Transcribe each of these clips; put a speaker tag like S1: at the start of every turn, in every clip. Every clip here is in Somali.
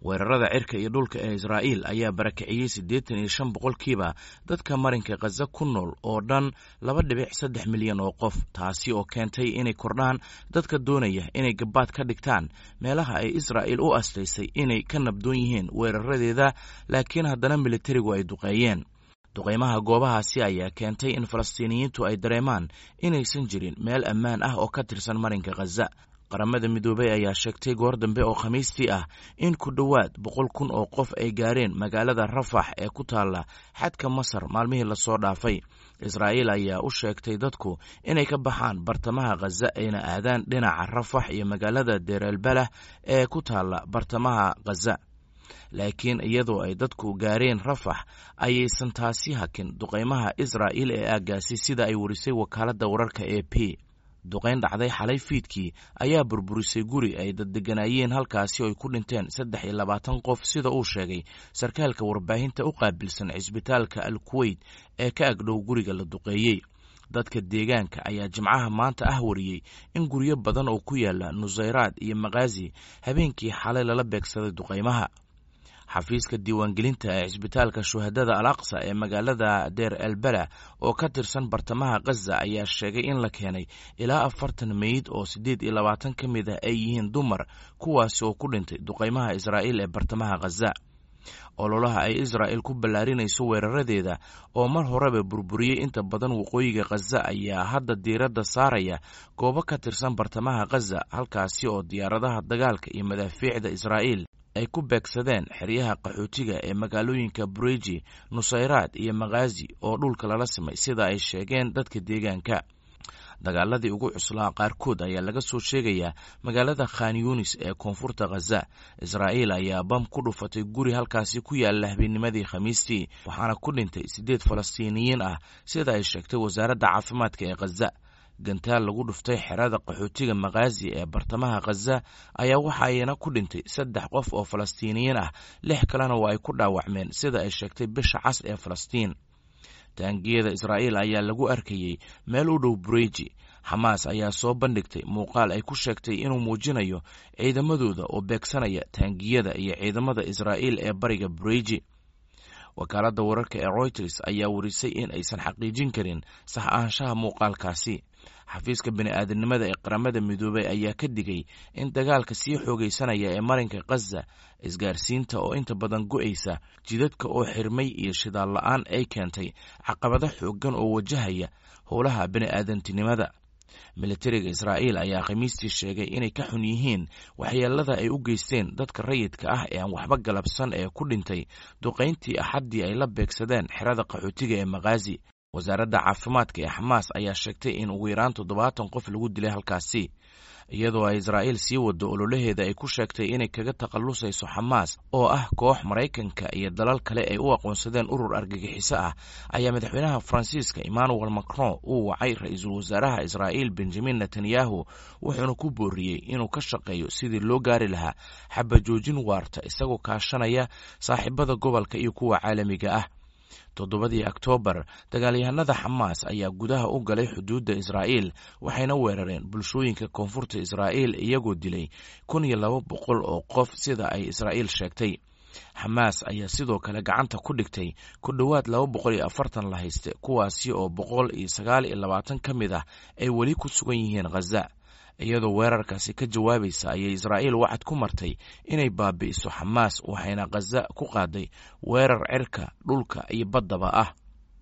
S1: weerarada cirka iyo dhulka ee israa'iil ayaa barakiciyey siddeetan iyo shan boqolkiiba dadka marinka khaza ku nool oo dhan laba dhibic saddex milyan oo qof taasi oo keentay inay kordhaan dadka doonaya inay gabaad ka dhigtaan meelaha ay israa'iil u astaysay inay ka nabdoon yihiin weeraradeeda laakiin haddana militarigu ay duqeeyeen duqaymaha goobahaasi ayaa keentay in falastiiniyiintu ay dareemaan inaysan jirin meel ammaan ah oo ka tirsan marinka khaza qaramada midoobey ayaa sheegtay goor dambe oo khamiistii ah in ku dhowaad boqol kun oo qof ay gaareen magaalada rafax ee ku taalla xadka masar maalmihii lasoo dhaafay israa'iil ayaa u sheegtay dadku inay ka baxaan bartamaha khaza ayna aadaan dhinaca rafax iyo magaalada deerelbalah ee ku taalla bartamaha khaza laakiin iyadoo ay dadku gaareen rafax ayaysan taasi hakin duqaymaha israa'iil ee aaggaasi sida ay warisay wakaaladda wararka e p duqayn dhacday xalay fiidkii ayaa burburisay guri ay daddeganaayeen halkaasi oo ay ku dhinteen saddex iyo labaatan qof sida uu sheegay sarkaalka warbaahinta u qaabilsan cisbitaalka al kuweyt ee ka agdhow guriga la duqeeyey dadka deegaanka ayaa jimcaha maanta ah wariyey in guryo badan oo ku yaala nusayraad iyo makhazi habeenkii xalay lala beegsaday duqaymaha xafiiska diiwaangelinta ee cisbitaalka shuhadada al aqsa ee magaalada deer elbela oo ka tirsan bartamaha khaza ayaa sheegay in la keenay ilaa afartan meyd oo siddeed iyo labaatan ka mid ah ay yihiin dumar kuwaasi oo ku dhintay duqaymaha israa'iil ee bartamaha khaza ololaha ay israa'il ku ballaarinayso weeraradeeda oo mar horeba burburiyey inta badan waqooyiga khaza ayaa hadda diiradda saaraya goobo ka tirsan bartamaha khaza halkaasi oo diyaaradaha dagaalka iyo madaafiicda israa'iil ay ku beegsadeen xeryaha qaxootiga ee magaalooyinka bureji nusayraad iyo makhazi oo dhulka lala simay sida ay sheegeen dadka deegaanka dagaaladii ugu cuslaa qaarkood ayaa laga soo sheegayaa magaalada khan yunis ee koonfurta khaza israa'iil ayaa bam ku dhufatay guri halkaasi ku yaalla habeennimadii khamiistii waxaana ku dhintay siddeed falastiiniyiin ah sida ay sheegtay wasaaradda caafimaadka ee khaza gantaal lagu dhuftay xerada qaxootiga makhazi ee bartamaha khaza ayaa waxa ayna ku dhintay saddex qof oo falastiiniyiin ah lix kalena waa ay ku dhaawacmeen sida ay sheegtay bisha cas ee falastiin taangiyada israa'iil ayaa lagu arkayey meel u dhow bureji xamaas ayaa soo bandhigtay muuqaal ay ku sheegtay inuu muujinayo ciidamadooda oo beegsanaya taangiyada iyo ciidamada israa'iil ee bariga bureji wakaaladda wararka ee royters ayaa warisay in aysan xaqiijin karin sax ahaanshaha muuqaalkaasi xafiiska bini'aadanimada ee qaramada midoobey ayaa ka digay in dagaalka sii xoogaysanaya ee marinka khaza isgaarsiinta oo inta badan go'aysa jidadka oo xirmay iyo shidaal la'aan ay keentay caqabado xooggan oo wajahaya howlaha bini'aadantinimada militariga israa'iil ayaa khamiistii sheegay inay ka xun yihiin waxyeelada ay u geysteen dadka rayidka ah ee aan waxba galabsan ee ku dhintay duqayntii axaddii ay la beegsadeen xerada qaxootiga ee makhazi wasaaradda caafimaadka ee xamaas ayaa sheegtay in ugu yaraan toddobaatan qof lagu dilay halkaasi iyadoo ay israa'iil sii wado ololaheeda ay ku sheegtay inay kaga takhallusayso xamaas oo ah koox maraykanka iyo dalal kale ay u aqoonsadeen urur argagixiso ah ayaa madaxweynaha faransiiska emmanuel macron uu wacay ra-iisul wasaaraha israa'iil benjamin netanyahu wuxuuna ku booriyey inuu ka shaqeeyo sidii loo gaari lahaa xabajoojin waarta isagoo kaashanaya saaxiibada gobolka iyo kuwa caalamiga ah toddobadii oktoobar dagaalyahanada xamaas ayaa gudaha u galay xuduudda israa'iil waxayna weerareen bulshooyinka koonfurta israa'iil iyagoo dilay kun iyo laba boqol oo qof sida ay israa'iil sheegtay xamaas ayaa sidoo kale gacanta ku dhigtay ku dhowaad laba boqol iyo afartan la hayste kuwaasi oo boqol iyo sagaal iyo labaatan ka mid ah ay weli ku sugan yihiin khaza iyadoo weerarkaasi ka jawaabaysa ayay israa'iil wacad ku martay inay baabi'iso xamaas waxayna khaza ku qaaday weerar cirka dhulka iyo baddaba ah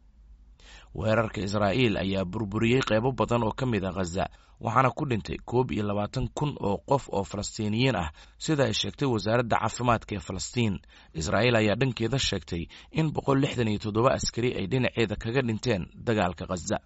S1: weerarka israa'iil ayaa burburiyey qeybo badan oo ka mid a khaza waxaana ku dhintay koob iyo labaatan kun oo qof oo falastiiniyiin ah sida ay sheegtay wasaaradda caafimaadka ee falastiin israa'iil ayaa dhankeeda sheegtay in boqol lixdan iyo toddoba askari ay dhinaceeda kaga dhinteen dagaalka khaza